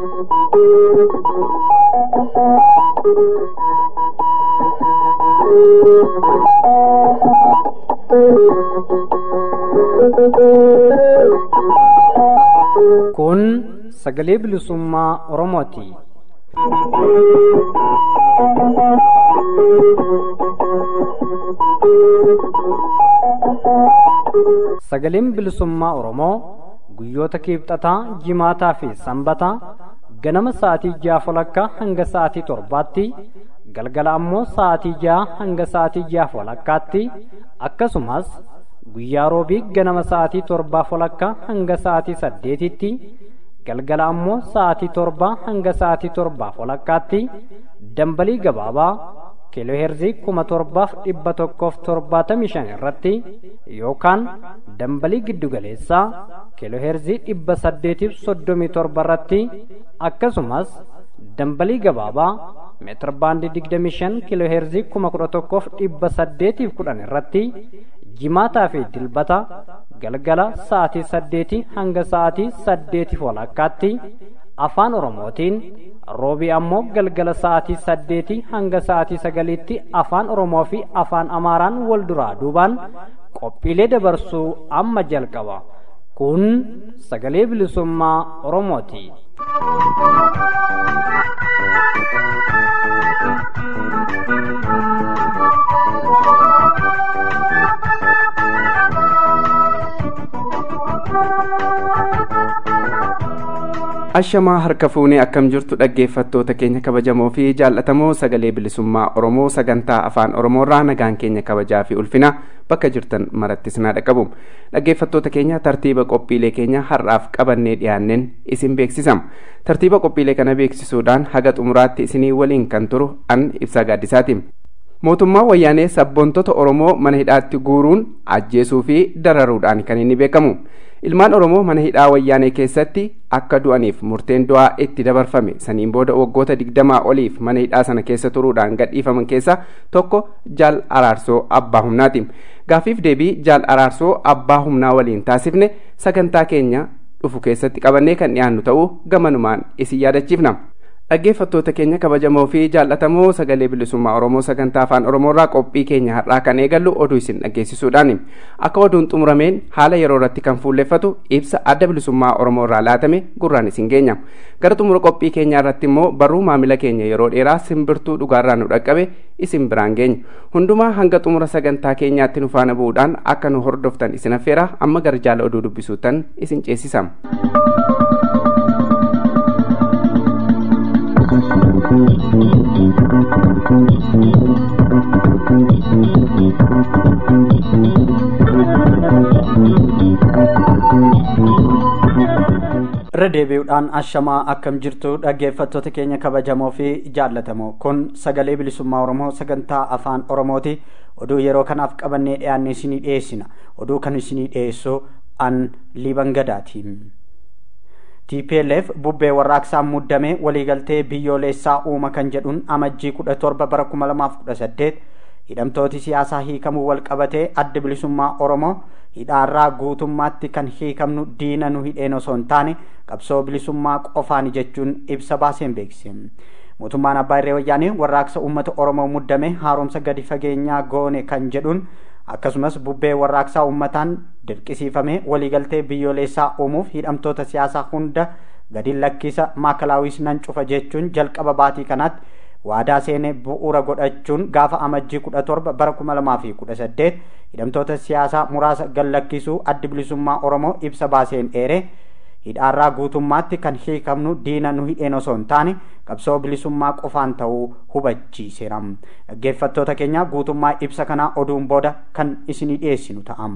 Kun sagalee bilisummaa Oromooti. Sagaleen bilisummaa Oromoo guyyoota kiibxataa, jimaataa fi sanbataa ganama sa'aatii ja'a walakkaa hanga sa'aatii torbaatti galgala ammoo sa'aatii ja'a hanga sa'aatii ja'a walakkaatti akkasumas guyyaa roobii ganama sa'aatii torbaa walakkaa hanga sa'aatii saddeetitti galgala ammoo sa'aatii torbaa hanga sa'aatii torbaa walakkaatti dambalii gabaabaa kiilooheerzii kuma torbaaf dhibba tokkoof torbaatamii shan irratti yookaan dambalii giddugaleessaa kiilooheerzii dhibba saddeetiif soddomii torba irratti akkasumas dambalii gabaabaa meetir baandii digdamii shan kiilooheerzii kuma kudha tokkoof dhibba saddeetiif kudhan irratti jimaataa fi dilbata galgala sa'aatii saddeetii hanga sa'aatii saddeetiif walakkaatti afaan oromootiin roobii ammoo galgala sa'aatii saddeetii hanga sa'aatii sagaliitti afaan oromoo fi afaan amaaraan wal duraa duubaan qophiilee dabarsuu amma jalqaba kun sagalee bilisummaa oromooti. ashamaa harka fuunee akkam jirtu dhaggeeffattoota keenya kabajamoo fi jaallatamoo sagalee bilisummaa oromoo sagantaa afaan oromoorraa nagaan keenya kabajaa fi ulfina bakka jirtan marattis naa dhaqqabu dhaggeeffattoota keenya tartiiba qophiilee keenya har'aaf qabannee dhiyaanneen isin beeksisama tartiiba qophiilee kana beeksisuudhaan haga xumuraatti isinii waliin kan turu an ibsaa gaaddisaati mootummaa wayyaanee sabboontota oromoo mana hidhaatti guuruun ajjeesuu fi dararuudhaan kan inni beekamu ilmaan oromoo mana hidhaa wayyaanee keessatti akka du'aniif murteen du'aa itti dabarfame saniin booda waggoota digdamaa oliif mana hidhaa sana keessa turuudhaan gadhiifaman keessa tokko jaal araarsoo abbaa humnaati gaafiif deebii jaal araarsoo abbaa humnaa waliin taasifne sagantaa keenya dhufu keessatti qabannee kan dhiyaannu ta'uu gamanumaan isin yaadachiifna dhaggeeffattoota keenya kabajamoo fi jaallatamoo sagalee bilisummaa oromoo sagantaa afaan oromoorraa qophii keenya har'aa kan eegallu oduu isin dhaggeessisuudhaan akka oduun xumurameen haala yeroo irratti kan fuulleffatu ibsa adda bilisummaa oromoo irraa laatame gurraan isin geenya gara xumura qophii keenyaa irratti immoo barruu maamila keenya yeroo dheeraa simbirtuu dhugaarraa nu dhaqqabe isin biraan geenya hundumaa hanga xumura sagantaa keenyaatti nu faana bu'uudhaan akka nu hordoftan isin affeera amma gara jaala oduu dubbisuutan isin ceesisama. irra deebi'uudhaan ashamaa akkam jirtu dhaggeeffattoota keenya kabajamoo fi jaallatamoo kun sagalee bilisummaa oromoo sagantaa afaan oromooti oduu yeroo kanaaf qabannee dhiyaanne isinii dhiyeessina oduu kan isinii dhiyeessu an liban gadaati tplf bubbee warraaqsaan muddamee waliigaltee biyyoolessaa uuma kan jedhuun amajjii kudha torba bara kuma lamaaf kudha saddeet hidhamtooti siyaasaa hiikamuu wal qabatee adda bilisummaa oromoo hidhaarraa guutummaatti kan hiikamnu diina nu hidheen osoo hin taane qabsoo bilisummaa qofaani jechuun ibsa baaseen beeksise mootummaan abbaa irree wayyaanee warraaqsa uummata oromoo muddame haaromsa gadi fageenyaa goone kan jedhuun akkasumas bubbee warraaqsaa uummataan dirqisiifame waliigaltee biyyoolessaa uumuuf hidhamtoota siyaasaa hunda gadi lakkisa maakalaawis nan cufa jechuun jalqaba baatii kanaatti waadaa seenee bu'uura godhachuun gaafa amajjii kudha torba bara kuma lamaa fi kudha saddeet hidhamtoota siyaasaa muraasa gallakkisuu addi bilisummaa oromoo ibsa baaseen dheere hidhaarraa guutummaatti kan hiikamnu diina nu hidheen osoo hin taane qabsoo bilisummaa qofaan ta'uu hubachiiseera dhaggeeffattoota keenya guutummaa ibsa kanaa oduun booda kan isinii dhiyeessinu ta'am.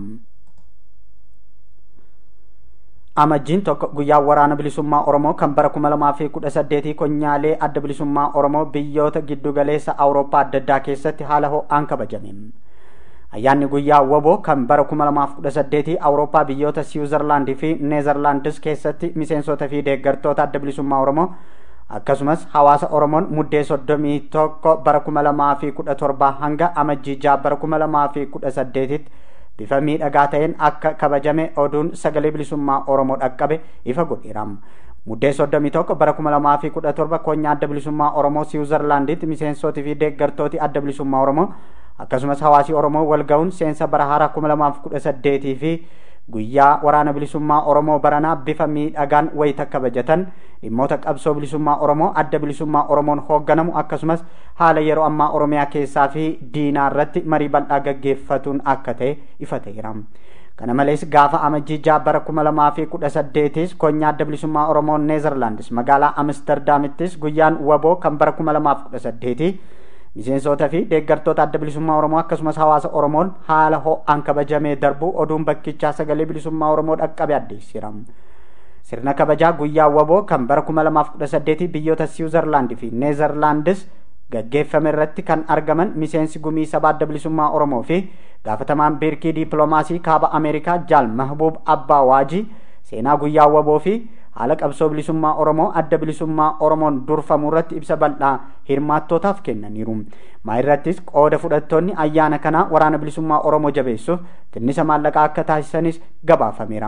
amajjiin tokko guyyaa waraana bilisummaa oromoo kan bara kuma lamaa fi kudha saddeetii konyaalee adda bilisummaa oromoo biyyoota giddugaleessa awurooppaa adda addaa keessatti haala ho'aan kabajame ayyaanni guyyaa waboo kan bara kuma lamaaf kudha saddeetii awurooppaa biyyoota siwuzerlaandii fi neezerlaandis keessatti miseensota fi deeggartoota adda bilisummaa oromoo akkasumas hawaasa oromoon muddee soddomii tokko bara kuma lamaa fi kudha torbaa hanga amajjii jaha bara kuma lamaa fi kudha saddeetitti bifa miidhagaa ta'een akka kabajame oduun sagalee bilisummaa oromoo dhaqqabe ifa godheera muddee soddomii tokko bara kuma lamaa fi kudha torba koonyaa adda bilisummaa oromoo siwuzerlaanditti miseensootii fi deeggartooti adda bilisummaa oromoo akkasumas hawaasii oromoo wal ga'uun seensa bara haaraa kuma lamaaf kudha saddeetii fi guyyaa waraana bilisummaa oromoo baranaa bifa miidhagaan wayita kabajatan dhimmoota qabsoo bilisummaa oromoo adda bilisummaa oromoon hoogganamu akkasumas haala yeroo ammaa oromiyaa keessaa fi diinaa irratti marii bal'aa gaggeeffatuun akka ta'e ifa ta'eera. kana malees gaafa amajjii jaha bara kuma lamaa fi kudha saddeetis koonyaa adda bilisummaa oromoo neezerlaandis magaalaa amsterdaamittis guyyaan waboo kan bara kuma lamaaf kudha saddeeti miseensota fi deeggartoota adda bilisummaa oromoo akkasumas hawaasa oromoon haala ho'aan kabajamee darbu oduun bakkichaa sagalee bilisummaa oromoo dhaqqabe addeessira sirna kabajaa guyyaa waboo kan bara kuma lamaaf kudha saddeeti biyyoota siwuzerlaandi fi neezerlaandis gaggeeffame irratti kan argaman miseensi gumii sabaa adda bilisummaa oromoo fi gaafatamaan biirkii diipiloomaasii kaaba ameerikaa jaal mahbuub abbaa waajii seenaa guyyaa waboo fi haala qabsoo bilisummaa oromoo adda bilisummaa oromoon durfamu irratti ibsa bal'aa hirmaattootaaf kennaniiru maa irrattis qooda fudhattoonni ayyaana kanaa waraana bilisummaa oromoo jabeessuuf tinnisa maallaqaa akka taasisanis gabaafameera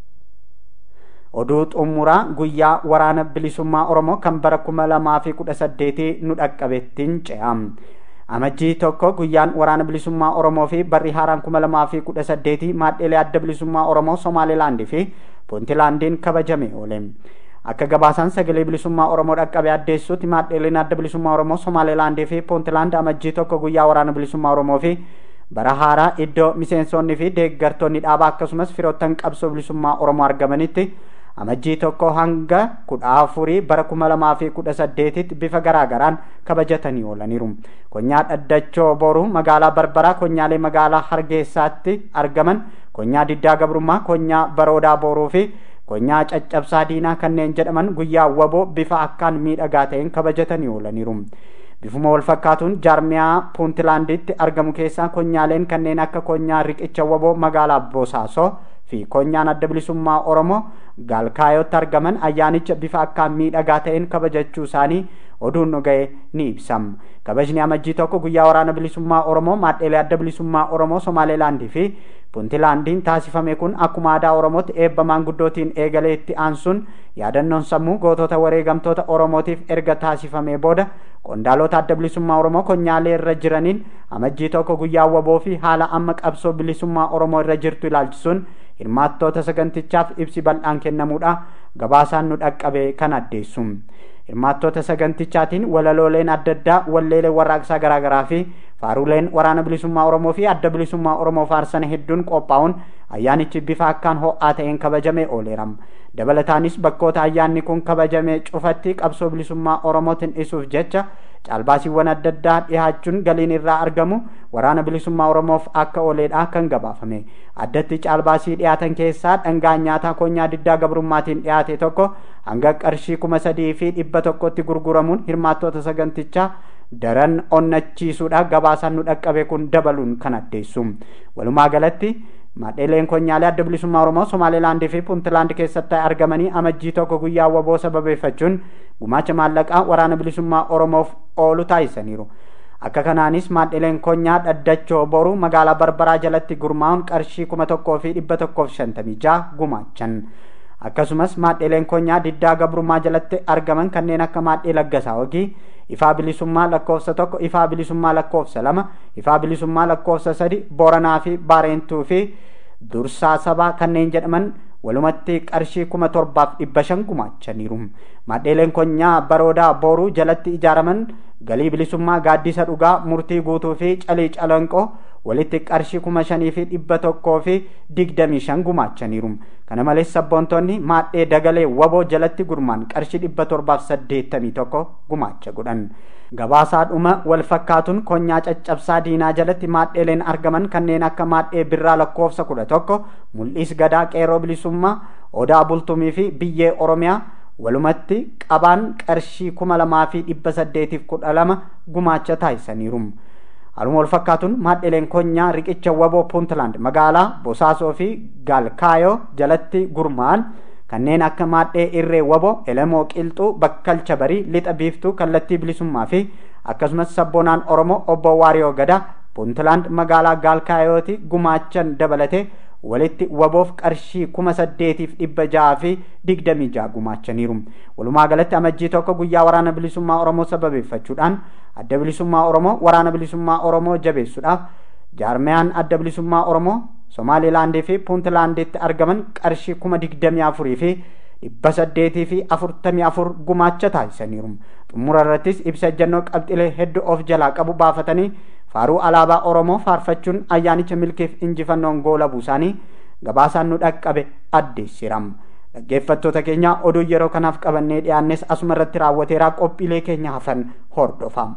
oduu xumuraa guyyaa waraana bilisummaa oromoo kan bara kuma lamaa fi kudha saddeetii nu dhaqqabettiin ce'a amajjii tokko guyyaan waraana bilisummaa oromoo fi barri haaraan kuma lamaa fi kudha saddeetii maadheelee adda bilisummaa oromoo somaalilaandii fi puuntilaandiin kabajame oole akka gabaasaan sagalee bilisummaa oromoo dhaqqabe addeessutti maadheeleen adda bilisummaa oromoo somaalilaandii fi puuntilaand amajjii tokko guyyaa waraana bilisummaa oromoo fi bara haaraa iddoo miseensonni fi deeggartoonni dhaabaa akkasumas firoottan qabsoo bilisummaa oromoo argamanitti amajjii tokko hanga kudha afurii bara kuma lamaa fi kudha saddeetitti bifa garaagaraan kabajatanii oolaniiru konyaa dhaddachoo boru magaalaa barbaraa konyaalee magaalaa hargeysaatti argaman konyaa diddaa gabrummaa konyaa baroodaa boruu fi konyaa caccabsaa diinaa kanneen jedhaman guyyaa waboo bifa akkaan miidhagaa ta'een kabajatanii oolaniiru bifuma wal fakkaatuun jaarmiyaa puuntilaanditti argamu keessaa konyaaleen kanneen akka konyaa riqicha waboo magaalaa bosaasoo fi konyaan adda bilisummaa oromoo gaalkaayotti argaman ayyaanicha bifa akkaan miidhagaa ta'een kabajachuu isaanii oduun nu ga'e ni ibsam kabajni amajjii tokko guyyaa waraana bilisummaa oromoo maadheelee adda bilisummaa oromoo somaaleelaandii fi puuntilaandiin taasifame kun akkuma aadaa oromootti eebba maanguddootiin eegalee itti aansuun yaadannoon sammuu gootota wareegamtoota oromootiif erga taasifamee booda qondaalota adda bilisummaa oromoo konyaalee irra jiraniin amajjii tokko guyyaa waboo fi haala amma qabsoo bilisummaa oromoo irra jirtu ilaalchisuun hirmaattoota sagantichaaf ibsi bal'aan kennamuudha gabaasaan nu dhaqqabe kan addeessu hirmaattoota sagantichaatiin walalooleen adda addaa walleelee warraaqsaa garaagaraa fi faaruleen waraana bilisummaa oromoo fi adda bilisummaa oromoo faarsan hedduun qophaa'uun ayyaanichi bifa akkaan ho'aa ta'een kabajamee ooleera dabalataanis bakkoota ayyaanni kun kabajamee cufatti qabsoo bilisummaa oromootiin dhisuuf jecha caalbaasiiwwan adda addaa dhihaachuun galiin irraa argamu waraana bilisummaa oromoof akka ooleedha kan gabaafame addatti caalbaasii dhiyaatan keessaa dhangaa nyaataa konyaa diddaa gabrummaatiin dhiyaate tokko hanga qarshii kuma sadii fi dhibba tokkotti gurguramuun hirmaattoota sagantichaa daran onnachiisuudha gabaasaan nu dhaqqabe kun dabaluun kan addeessu walumaa galatti maadheeleen konyaalee adda bilisummaa oromoo somaalilaandii fi puuntilaand keessatti argamanii amajjii tokko guyyaa waboo sababeeffachuun gumaacha maallaqaa waraana bilisummaa oromoof oolu taasisaniiru akka kanaanis maadheeleen konyaa dhaddachoo boru magaalaa barbaraa jalatti gurmaa'uun qarshii kuma tokkoo fi dhibba tokkoof shantamii jaha gumaachan akkasumas maadheeleen konyaa diddaa gabrummaa jalatti argaman kanneen akka maadhee laggasaa hogii ifaa bilisummaa lakkoofsa tokko ifaa bilisummaa lakkoofsa lama ifaa bilisummaa lakkoofsa sadi booranaa fi baareentuu fi dursaa sabaa kanneen jedhaman walumatti qarshii kuma torbaaf dhibba shan gumaachaniiru maadheeleen konyaa baroodaa booruu jalatti ijaaraman galii bilisummaa gaaddisa dhugaa murtii guutuu fi calii calanqoo walitti qarshii kuma shanii fi dhibba tokkoo fi digdamii shan gumaachaniiru kana malees sabboontonni maadhee dagalee waboo jalatti gurmaan qarshii dhibba torbaaf saddeettamii tokko gumaacha godhan gabaasaadhuma wal fakkaatuun konyaa caccabsaa diinaa jalatti maadheeleen argaman kanneen akka maadhee birraa lakkoofsa kudha tokko mul'is gadaa qeeroo bilisummaa odaa bultumii fi biyyee oromiyaa walumatti qabaan qarshii kuma lamaa fi dhibba saddeetiif kudha lama gumaacha taasisaniiru Haaluma wal fakkaatuun maadheleen konyaa riqicha waboo puuntland magaalaa bosaasoo fi gaalkaayoo jalatti gurmaa'an kanneen akka maadhee irree waboo elemoo qilxuu bakkalcha barii lixa biiftuu kallattii bilisummaa fi akkasumas sabboonaan oromoo obbo waariyoo gadaa puuntland magaalaa gaalkaayooti gumaachan dabalate walitti waboof qarshii kuma saddeetiif dhibba jaha fi digdamii jaha gumaachaniiru walumaa galatti amajjii tokko guyyaa waraana bilisummaa oromoo sababeeffachuudhaan adda bilisummaa oromoo waraana bilisummaa oromoo jabeessuudhaaf jaarmiyaan adda bilisummaa oromoo somaalilaandii fi puuntlaanditti argaman qarshii kuma digdamii afurii fi dhibba saddeetii fi afurtamii afur gumaacha taasisaniiru xumura irrattis ibsa ejjennoo qabxilee hedduu of jalaa qabu baafatanii faaruu alaabaa oromoo faarfachuun ayyaanicha milkiif injifannoon goolabuu isaanii gabaasaan nu dhaqqabe addeessiram dhaggeeffattoota keenya oduu yeroo kanaaf qabannee dhiyaannes asuma irratti raawwateeraa qophiilee keenya hafan hordofam.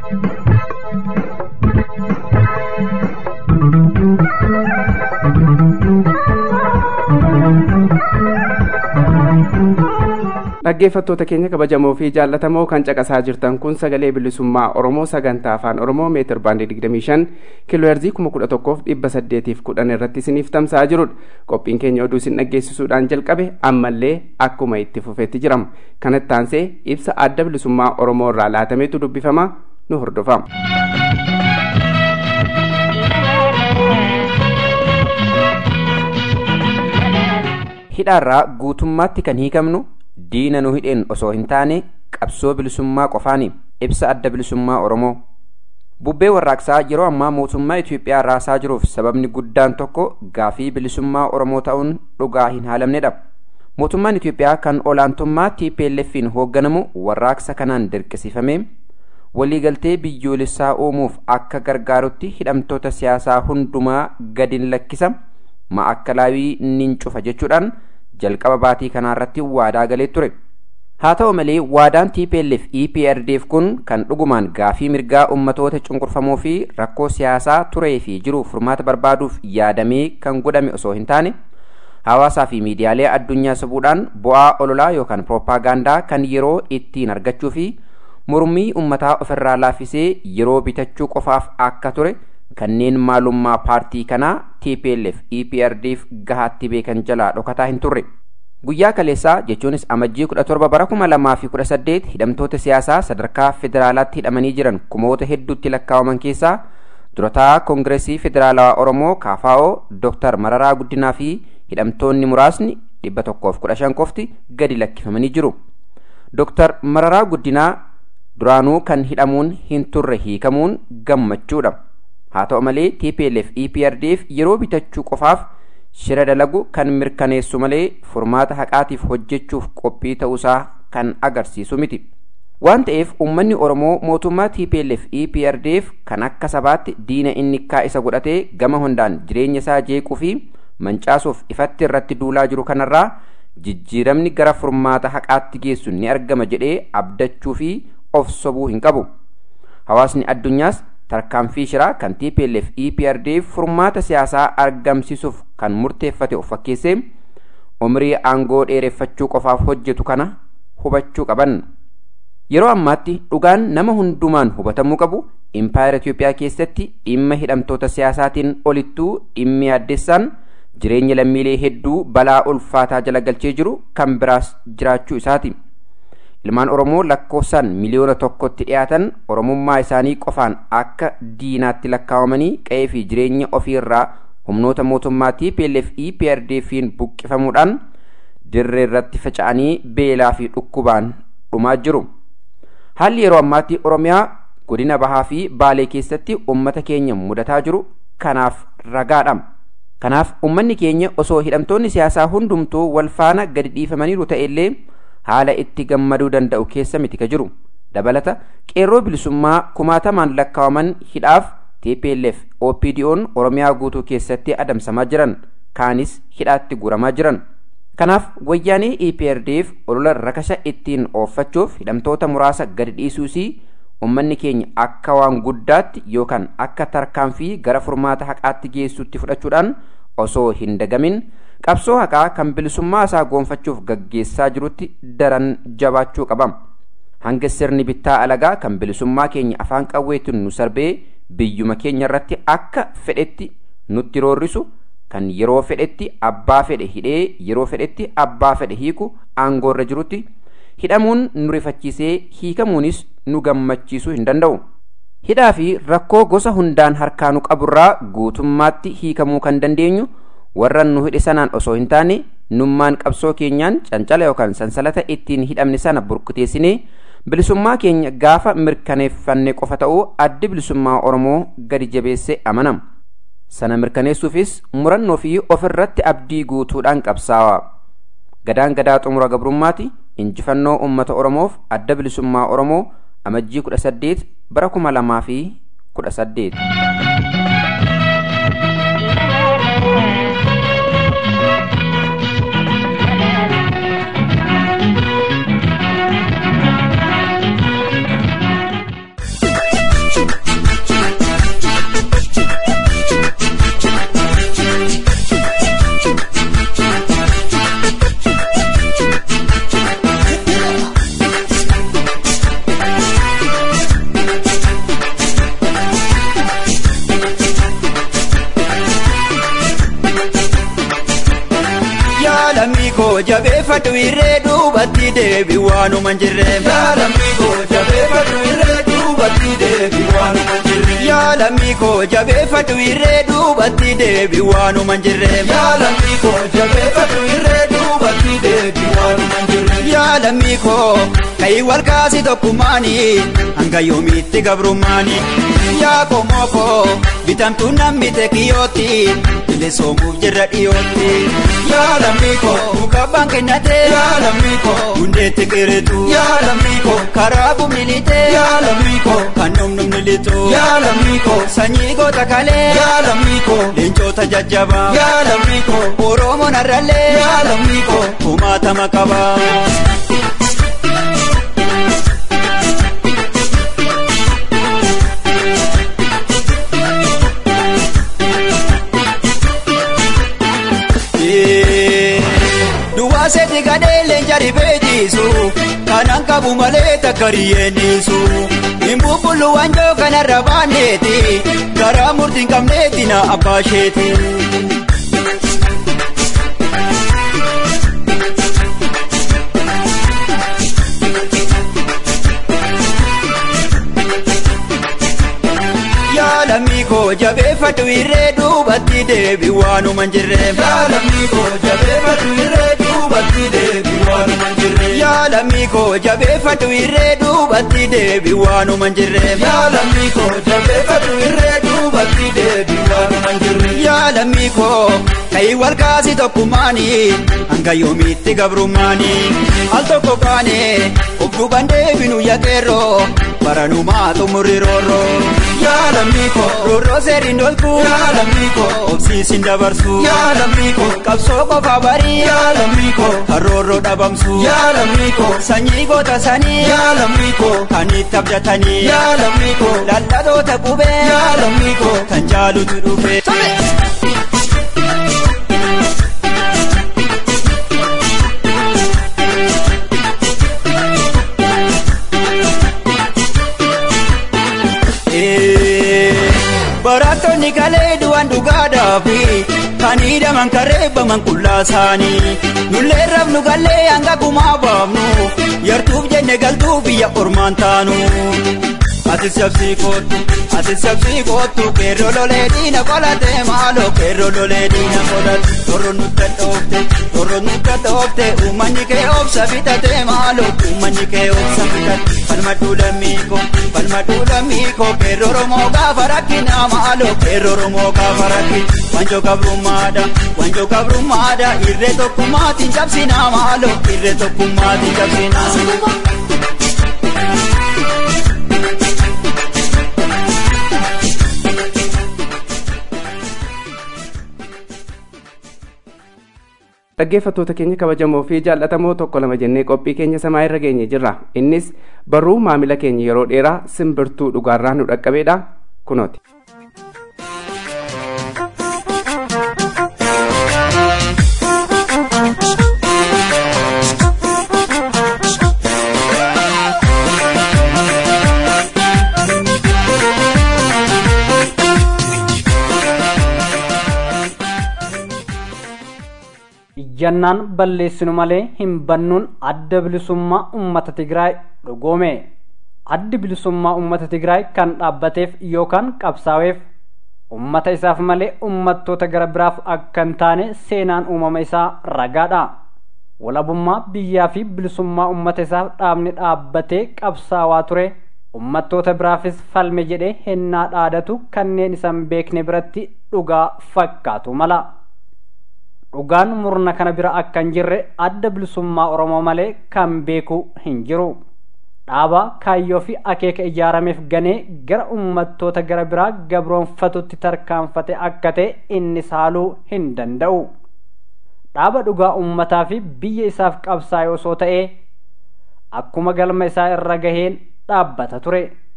dhaggeeffattoota keenya kabajamoo fi jaallatamoo kan caqasaa jirtan kun sagalee bilisummaa oromoo sagantaa afaan oromoo meetir baandii 25 kiiloo heerzii 11,810 irratti isiniif tamsa'aa jirudha qophiin keenya oduu isin dhaggeessisuudhaan jalqabe ammallee akkuma itti fufeetti jirama kanatti aansee ibsa adda bilisummaa oromoo irraa laatameetu dubbifama nu hordofama. hidhaarraa guutummaatti kan hiikamnu diina nu hidheen osoo hin taane qabsoo bilisummaa qofaani ibsa adda bilisummaa oromoo bubbee warraaqsaa yeroo ammaa mootummaa itiyoophiyaa raasaa jiruuf sababni guddaan tokko gaafii bilisummaa oromoo ta'uun dhugaa hin haalamnedha mootummaan itiyoophiyaa kan olaantummaa tplf'n hoogganamu warraaqsa kanaan dirqisiifame waliigaltee biyyoolessaa uumuuf akka gargaarutti hidhamtoota siyaasaa hundumaa gadin lakkisa ma'akkalaawii nin cufa jechuudhaan jalqaba baatii kanaarratti waadaa galee ture haa ta'u malee waadaan tplf eprdf kun kan dhugumaan gaafii mirgaa ummatoota cunqurfamoo fi rakkoo siyaasaa turee fi jiru furmaata barbaaduuf yaadamee kan godhame osoo hin taane hawaasaa fi miidiyaalee addunyaa sabuudhaan bu'aa ololaa yookaan pirooppaagaandaa kan yeroo ittiin argachuu fi mormii ummataa ofirraa laaffisee yeroo bitachuu qofaaf akka ture kanneen maalummaa paartii kanaa tplf eprdf gahaatti beekan jalaa dhokataa hin turre guyyaa kaleessaa jechuunis amajjii 17 bara 2018 hidhamtoota siyaasaa sadarkaa federaalaatti hidhamanii jiran kumoota hedduutti lakkaa'aman keessaa durataa koongireesii federaalawaa oromoo kaafaa'oo dooktar mararaa guddinaa fi hidhamtoonni muraasni 115 qofti gadi lakkifamanii jiru dooktar mararaa guddinaa duraanuu kan hidhamuun hin turre hiikamuun gammachuudha haa ta'u malee tplf eprdf yeroo bitachuu qofaaf shira dalagu kan mirkaneessu malee furmaata haqaatiif hojjechuuf qophii ta'uusaa kan agarsiisu miti waan ta'eef uummanni oromoo mootummaa tplf eprdf kan akka sabaatti diina innikkaa isa godhatee gama hundaan jireenya isaa jeequu fi mancaasuuf ifatti irratti duulaa jiru kanarraa jijjiiramni gara furmaata haqaatti geessu ni argama jedhee abdachuu fi of sobuu hin qabu hawaasni addunyaas tarkaanfii shiraa kan tplf eprdf furmaata siyaasaa argamsiisuuf kan murteeffate of fakkeessee umrii aangoo dheereffachuu qofaaf hojjetu kana hubachuu qaban yeroo ammaatti dhugaan nama hundumaan hubatamuu qabu impaayera itiyoophiyaa keessatti dhimma hidhamtoota siyaasaatiin olittuu dhimmi addessaan jireenya lammiilee hedduu balaa ulfaataa jala galchee jiru kan biraas jiraachuu isaati ilmaan oromoo lakkoofsaan miliyoona tokkotti dhiyaatan oromummaa isaanii qofaan akka diinaatti lakkaawamanii qe'ee fi jireenya ofiirraa humnoota mootummaa tplf eprdfiin buqqifamuudhaan dirree irratti faca'anii beelaa fi dhukkubaan dhumaa jiru haalli yeroo ammaatti oromiyaa godina bahaa fi baalee keessatti ummata keenya mudataa jiru kanaaf ragaadha kanaaf ummanni keenya osoo hidhamtoonni siyaasaa hundumtuu wal faana gadi dhiifamaniiru ta'ellee haala itti gammaduu danda'u keessa miti ka jiru dabalata qeerroo bilisummaa kumaatamaan lakkaawaman hidhaaf tplf opdo'n oromiyaa guutuu keessatti adamsamaa jiran kaanis hidhaatti guuramaa jiran kanaaf wayyaanee eprdf olola rakasa ittiin ooffachuuf hidhamtoota muraasa gadi dhiisuusii ummanni keenya akka waan guddaatti yookaan akka tarkaanfii gara furmaata haqaatti geessutti fudhachuudhaan osoo hin dagamin qabsoo haqaa kan bilisummaa isaa goonfachuuf gaggeessaa jirutti daran jabaachuu qaba hanga sirni bittaa alagaa kan bilisummaa keenya afaan qawweetiin nu sarbee biyyuma keenya irratti akka fedhetti nutti roorrisu kan yeroo fedhetti abbaa fedhe hidhee yeroo fedhetti abbaa fedhe hiiku aangoorra jirutti hidhamuun nu rifachiisee hiikamuunis nu gammachiisuu hin danda'u hidhaa fi rakkoo gosa hundaan harkaanu qaburraa guutummaatti hiikamuu kan dandeenyu warran nu hidhe sanaan osoo hin taane nummaan qabsoo keenyaan cancala yookaan sansalata ittiin hidhamne sana burkuteessinee bilisummaa keenya gaafa mirkaneeffanne qofa ta'uu addi bilisummaa oromoo gadi jabeessee amanama sana mirkaneessuufis murannoo fi ofirratti abdii guutuudhaan qabsaawa gadaan gadaa xumura gabrummaati injifannoo ummata oromoof adda bilisummaa oromoo amajjii kudha saddeet bara kuma lamaa fi kudha saddeet. koo jabeeffadhu irree duubatti deebi waanuma hin jirre. Yaalamii koo jabeeffadhu irree duubatti deebi waanuma hin jirre. Yaalamii koo jabeeffadhu irree duubatti deebi waanuma hin jirre. Yaalamii koo jabeeffadhu irree duubatti deebi waanuma hin jirre. Yaalamii koo kayi wal kaasi tokkummaani hanga yoomiitti gabrummaani. Yaa komoo koo bitamtuu namni tekiyooti bilisoomuuf jirra dhiyootti. Yaalamii koo mukabbaan kennate. Yaalamii koo hundeetti qiritu. Yaalamii koo karaa bumnilite. Yaalamii koo kan dhumnumni litu. Yaalamii koo sanyii goota kalee. Yaalamii koo leencoota jajjabaa. Yaalamii koo oromoon har'allee. Yaalamii koo kumaatama qaba. Duwwaaseeti gadheelleen jaribee jiisu kanaan qabu malee takka riyyeennisu. Hin bubbullu wanjoo kanarra baaneeti garaa murtiin qabneeti na abbaa isheeti. Yaalamii koo jabeeffadhu irree duubatti deebi waanuma hin jirre. Yaalamii koo jabeeffadhu irree duubatti deebi waanuma hin jirre. Yaalamii koo jabeeffadhu irree duubatti deebi waanuma hin jirre. Yaalamii koo jabeeffadhu irree duubatti deebi waanuma hin jirre. Yaalamii koo kayi wal kaasi tokkummaani hanga yoomiitti gabrummaani. Al tokko kaane of duuban deebinu yaaqeerroo baranumaa xumurri roorroo. Yaalamii koo roorroo seeriin dolku. Yaalamii koo obsiisin dabarsu. Yaalamii koo qabsoo qofa barii. Yaalamii koo harroorroo dhabamsu. Yaalamii koo sanyii goota sanii. Yaalamii koo kan itti abdatanii. Yaalamii koo lallatoota qubee. Yaalamii koo kan jaalutu dhufe. Barattoonni kalee du'an dhugaadhaafi kan hidhaman kareebbaman qullaasaanii nullee rabnu gallee hanga gumaa baafnu yartuuf jenne galtuu biyya ormaan taanu. Ati sabsii kootu, ati sabsii kootu, keerroo lolee diina qolatee maaloo keerroo lolee diina qolate. Torro nutti dhoofte, torro nutti dhoofte, uummanni kee obsa bitate maaloo, uummanni kee obsa bitate. Falmaduu lammiiko, falmaduu lammiiko, keerroo Oromoo gaafa rakkina maaloo, keerroo Oromoo gaafa rakkina. Wanjoo gabrummaadha, wanjoo gabrummaadha, irree tokkummaatiin cabsinaa maaloo, irree tokkummaatiin cabsinaa. dhaggeeffattoota keenya kabajamoo fi jaallatamoo tokko lama jennee qophii keenya samaa irra geenye jirra innis barruu maamila keenya yeroo dheeraa simbirtuu dhugaarraa nu dhaqqabeedha kunooti. iyyannaan balleessinu malee hin bannuun adda bilisummaa ummata Tigraay dhugoome. Addi bilisummaa ummata Tigraay kan dhaabbateef yookaan qabsaa'eef ummata isaaf malee ummattoota gara biraaf akka hin taane seenaan uumama isaa ragaadha walabummaa biyyaa fi bilisummaa ummata isaaf dhaabni dhaabbatee qabsaawaa ture ummattoota biraafis falme jedhee hennaa dhaadatu kanneen isan beekne biratti dhugaa fakkaatu mala dhugaan murna kana bira akka hin jirre adda bilisummaa oromoo malee kan beeku hin jiru dhaaba kaayyoo fi akeeka ijaarameef ganee gara ummattoota gara biraa gabroonfatutti tarkaanfate akka ta'e inni saaluu hin danda'u dhaaba dhugaa ummataa fi biyya isaaf qabsaa'e osoo ta'ee akkuma galma isaa irra gaheen dhaabbata ture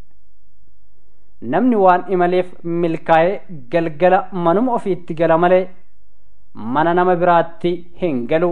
namni waan imaleef milkaa'ee galgala manuma ofiitti gala malee mana nama biraatti hin galu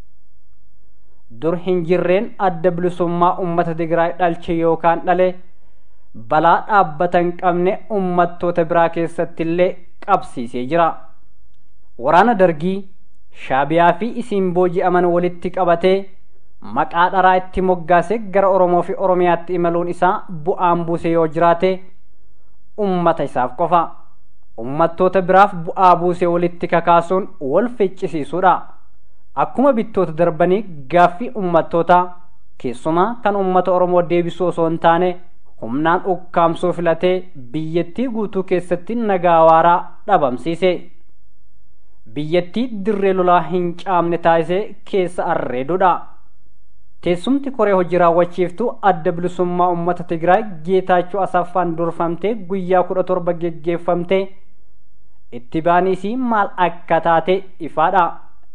dur hin jirreen adda bilisummaa ummata tigraay dhalche yookaan dhale balaa dhaabbata hin qabne ummattoota biraa keessatti illee qabsiisee jira waraana dargii shaabiyaa fi isiin booji'aman walitti qabatee maqaa dharaa itti moggaase gara oromoo fi oromiyaatti imaluun isaa bu'aan buuse yoo jiraate ummata isaaf qofa ummattoota biraaf bu'aa buuse walitti kakaasuun wal ficcisiisuudha akkuma bittoota darbanii gaaffii ummattootaa keessumaa kan ummata oromoo deebisuu osoo hin taane humnaan ukkaamsuu filatee biyyattii guutuu keessatti nagaa waaraa dhabamsiise biyyattii dirree lolaa hin caamne taasisee keessa arreedudha teessumti koree hojii raawwachiiftuu adda bilisummaa ummata tigraay geetaachoo asaffaan durfamtee guyyaa kudha torba geggeeffamte itti baaniisii maal akka taate ifaadha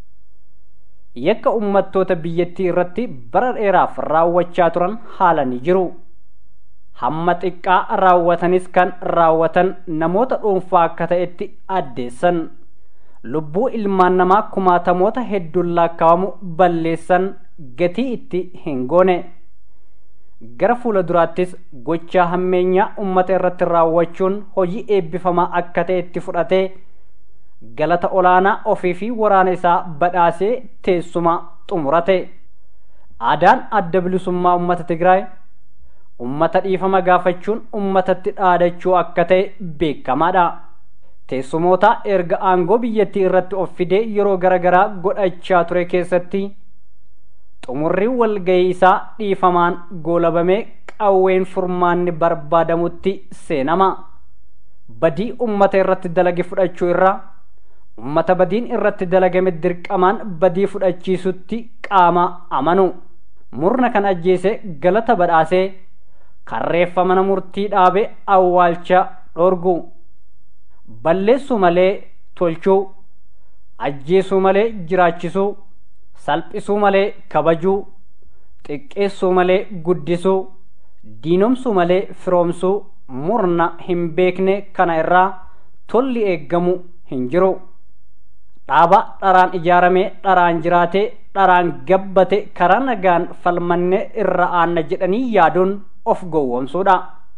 yakka ummattoota biyyattii irratti bara dheeraaf raawwachaa turan haala ni jiru hamma xiqqaa raawwatanis kan raawwatan namoota dhuunfaa akka ta'etti addeessan lubbuu ilmaan namaa kumaatamoota hedduun laakkawamu balleessan gatii itti hin goone gara fuula duraattis gochaa hammeenyaa ummata irratti raawwachuun hojii eebbifamaa akka ta'etti fudhatee galata olaanaa ofii fi waraana isaa badhaasee teessuma xumurate aadaan adda bilisummaa ummata tigraay ummata dhiifama gaafachuun ummatatti dhaadachuu akka ta'e beekamaadha teessumoota erga aangoo biyyattii irratti of fidee yeroo garagaraa godhachaa ture keessatti xumurri walgahii isaa dhiifamaan goolabamee qawween furmaanni barbaadamutti seenama badii ummata irratti dalage fudhachuu irraa ummata badiin irratti dalagame dirqamaan badii fudhachiisutti qaama amanu murna kan ajjeese galata badhaasee karreeffa mana murtii dhaabe awwaalcha dhorgu balleessuu malee tolchuu ajjeesuu malee jiraachisuu salphisuu malee kabajuu xiqqeessuu malee guddisuu diinomsuu malee firoomsuu murna hin beekne kana irraa tolli eeggamu hin jiru dhaaba dharaan ijaaramee dharaan jiraatee dharaan gabbate karaa nagaan falmanne irra aanna jedhanii yaaduun of gowwomsuudha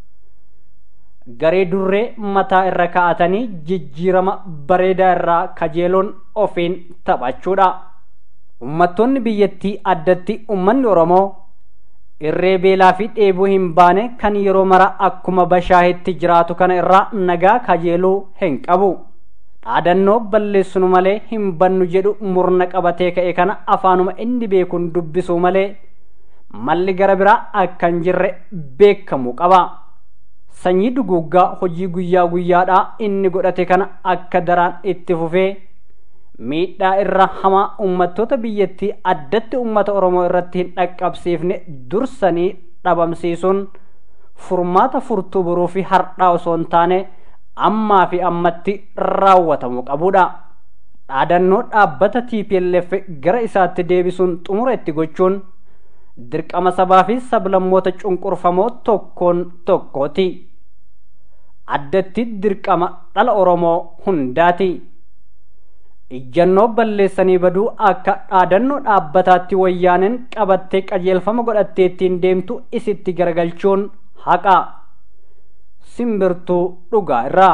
garee durree mataa irra kaa'atanii jijjiirama bareedaa irraa kajeeluun ofiin taphachuudha ummattoonni biyyattii addatti ummanni oromoo irree beelaa fi dheebuu hin baane kan yeroo mara akkuma bashaahetti jiraatu kana irraa nagaa kajeeluu hin qabu dhaadannoo balleessinu malee hin bannu jedhu murna qabatee ka'e kana afaanuma inni beekuun dubbisuu malee malli gara biraa akka hin jirre beekamuu qaba sanyii duguuggaa hojii guyyaa guyyaadhaa inni godhate kana akka daraan itti fufee miidhaa irra hamaa ummattoota biyyattii addatti ummata oromoo irratti hin dhaqqabsiifne dursanii dhabamsiisuun furmaata furtuu boruu fi hardhaa osoo hin taane ammaa fi ammatti raawwatamuu qabudha dhaadannoo dhaabbata TPLF gara isaatti deebisuun xumura itti gochuun dirqama sabaa fi sablammoota cunqurfamoo tokkoon tokkooti addatti dirqama dhala oromoo hundaati ijjannoo balleessanii baduu akka dhaadannoo dhaabbataatti wayyaaneen qabattee qajeelfama godhattee ittiin deemtu isitti garagalchuun haqa simbirtuu dhugaa irraa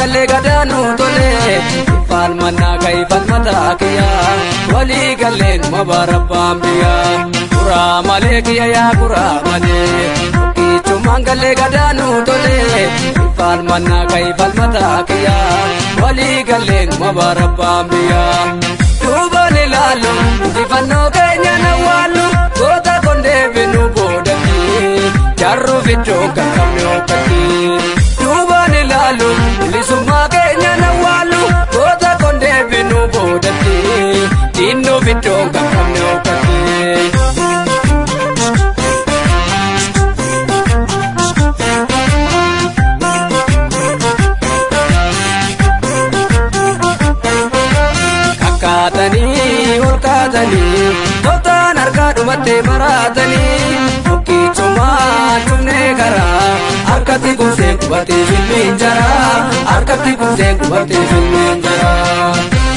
galee gadaanuu tolee falmannaa ka'ii falmataa kiyyaa walii galleen mabarabbaan biyyaa kuraa malee kiyya yaa kuraa malee kichumaan galee gadaanuu tolee falmannaa ka'ii falmataa kiyyaa walii galleen mabarabbaan biyyaa duubaan ilaalu injifannoo keenya nawwaallu goota kondee binu boodatti jarru fiddoon kan qabne okkatti duubaan ilaalu bilisummaa keenya nawwaallu goota kondee binu boodatti dinnoo fiddoon kan qabne okkatti. Kakkaatanii ol kaatanii toltaan harkaa dhumattee maraatanii bukkichumaan cufnee karaa harkatti kuusee qubattee filmiin jaraa harkatti kuusee qubattee filmiin jaraa.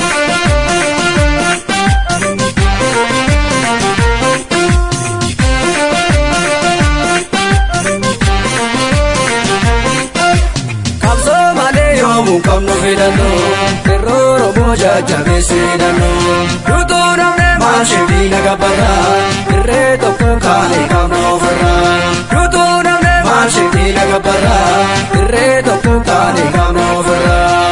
Qabsoo malee yoomuu qabnu filannoo yeroo rooboo jajjabeessee hidhannoo duutuu namne maashii naga barraa irree tokko kaa'ee qabnu ofirraa duutuu namne maashii naga barraa irree tokko kaa'ee qabnu ofirraa.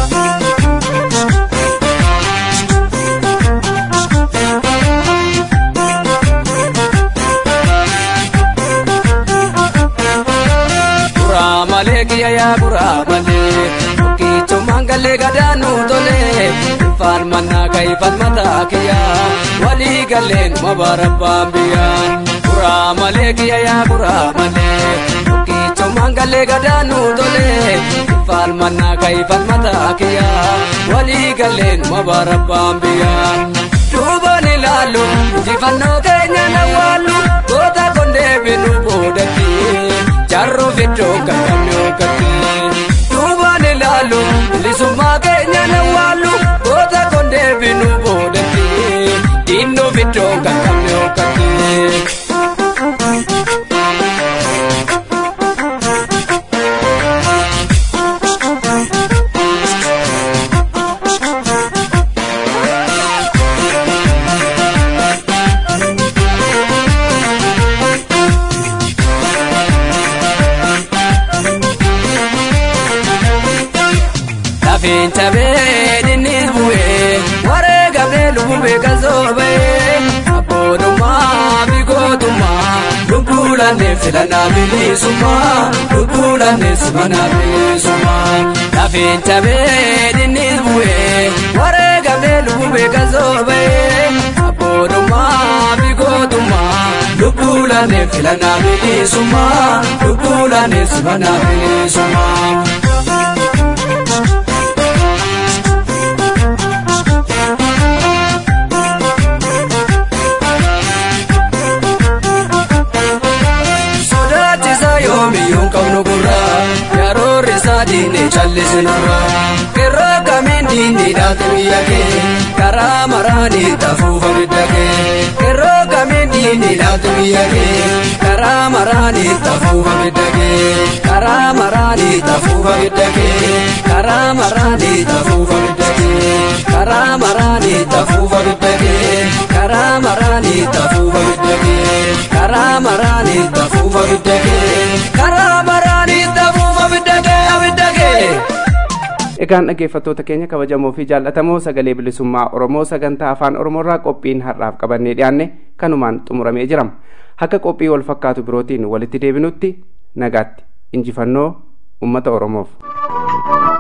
Kuraa malee kiyya yaa kuraa malee Bukkichumaan galee gadaanuu tolee Falmannaa ka'ii falmataa kiyya Walii galleen mabarabbaan biyya Kuraa malee kiyya yaa kuraa malee Bukkichumaan galee gadaanuu tolee Falmannaa ka'ii falmataa kiyya Walii galleen mabarabbaan biyya Duubaan ilaalu injifannoo keenya nawwaallu Goota kondee binu boodatti jarru fiddoo kan qabne okkatti duubaan ilaalu bilisummaa keenya nawwaallu goota kondee binu boodatti dinnoo fiddoo kan qabne okkatti. Lafeen cabee dinnis bu'ee waree gabee lubbuu beekan soobee abboodummaa fi gootummaa lubbuu lannee filannaa bilisummaa lubbuu lannee simannaa bilisummaa. Lafeen cabee dinnis bu'ee waree gabee lubbuu beekan soobee abboodummaa fi gootummaa lubbuu lannee filannaa bilisummaa lubbuu lannee simannaa bilisummaa. Sodaachisa yoomiyyuu qabnu gurra yaroorri isaa diinee callisinurra irra kamiin diinii dhaate biyya kee karaa maraanii tafuufa bidda kee irra kamiin diinii dhaate biyya kee karaa maraanii tafuufa bidda kee karaa maraanii tafuufa bidda kee karaa maraanii tafuufa bidda kee karaa maraanii tafuufa bidda kee karaa maraanii tafuufa bidda kee karaa maraanii tafuufa bidda kee karaa maraanii tafuufa bidda kee abidda kee. Egaan dhaggeeffattoota keenya kabajamoo fi jaallatamoo sagalee bilisummaa Oromoo sagantaa afaan Oromoorraa qophiin har'aaf qabannee dhiyaanne kanumaan xumuramee jirama. Akka qophii wal fakkaatu birootiin walitti deebinutti nagaatti injifannoo uummata Oromoof.